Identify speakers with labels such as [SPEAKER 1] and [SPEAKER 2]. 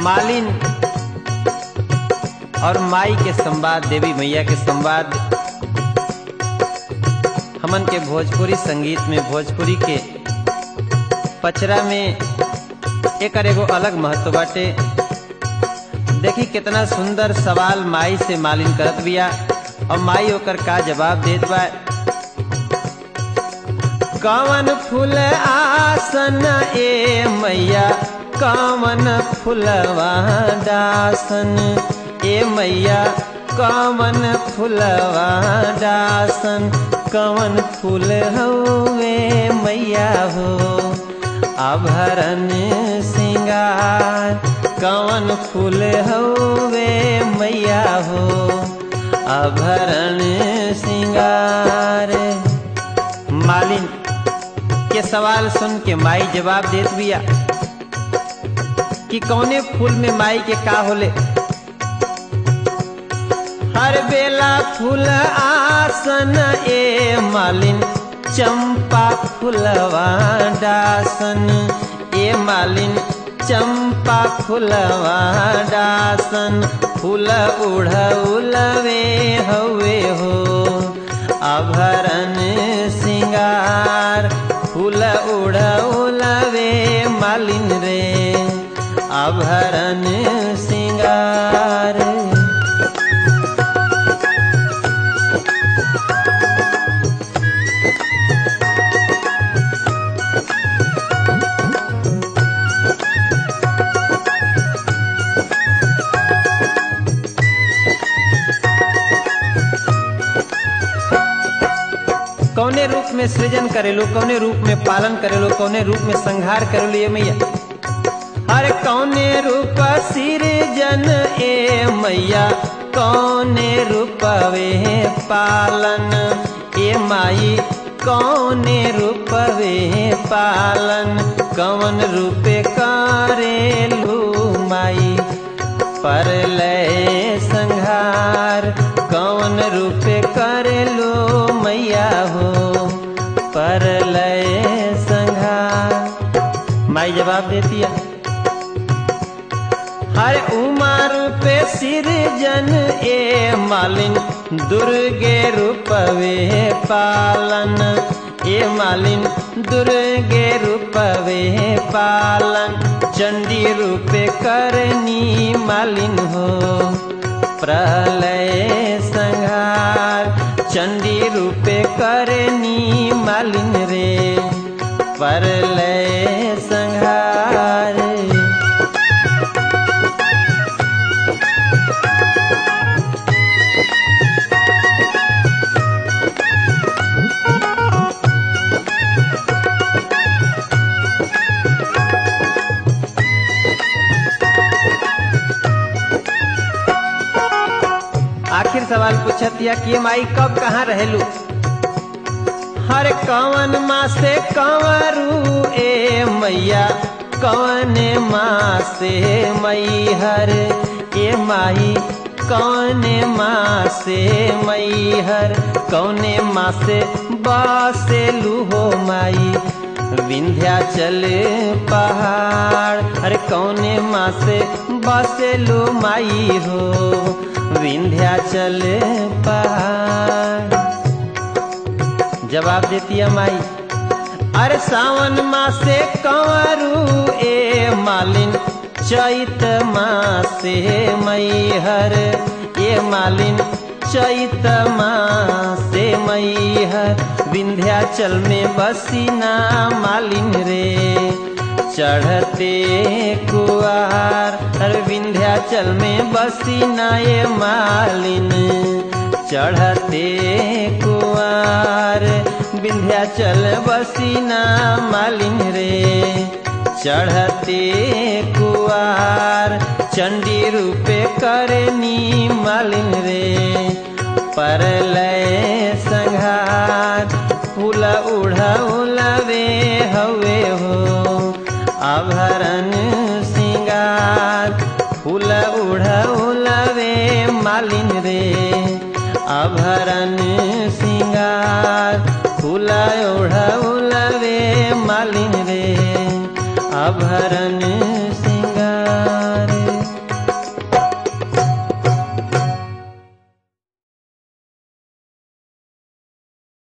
[SPEAKER 1] मालिन और माई के संवाद देवी मैया के संवाद हमन के भोजपुरी संगीत में भोजपुरी के पचरा में एकर एगो अलग महत्व बाटे देखी कितना सुंदर सवाल माई से मालिन करत बिया और माई ओकर का जवाब देत बा कवन फूल आसन ए मैया कवन फुलवा दासन ए मैया कवन फुलवा दासन कवन फूल हवे मैया हो आभरण सिंगार कवन फूल हवे मैया हो आभरण सिंगार मालिन के सवाल सुन के माई जवाब देत बिया कि कौने फूल में माई के का होले हर बेला फूल आसन ए मालिन चंपा फुलवा डासन ए मालिन चंपा फुलवा डासन फूल उड़वे हवे हो आभरण सिंगार फूल उड़वे मालिन रे आभरण सिंगार कौने रूप में सृजन करेलो कौने रूप में पालन करेलो कौने रूप में संहार करेलो ये मैया हर कौने रूप सृजन ए मैया कौने रूपवे पालन ए माई कौने रूपवे पालन कौन रूपे करेलू माई पर लय संहार कौन रूपे करेलो मैया हो पर लय संहार माई जवाब देती है हर उमा रूपे सिरजन ए मालिन दुर्गे रूपवे पालन ए मालिन दुर्गे रूपवे पालन चंडी रूपे करनी मालिन हो प्रलय संहार चंडी रूपे करनी मालिन रे परलय संहार आखिर सवाल पूछत या कि माई कब कहाँ रहेलू हर कवन माँ से कंवरू ए मैया कवन माँ से मई हर ए माई कौन माँ से मई हर कौने माँ से बासे लूहो माई विंध्याचल पहाड़ अरे कौने माँ से बसे लो माई हो विंध्याचल पहाड़ जवाब देती है माई अरे सावन मासे कंवरू ए मालिन चैत मासे मई हर ए मालिन चैत मासे मई हर विंध्याचल में बसीना मालिन रे चढ़ते कुआर हर विंध्याचल में बसीना ये मालिन चढ़ते कुआर विंध्याचल बसीना मालिन रे चढ़ते कुआर चंडी रूपे करनी मालिन रे परलय संघार फूल उड़वे हवे हो आभरण सिंगार फूल उड़वे मालिन रे आभरण सिंगार फूल उड़वे मालिन रे आभरण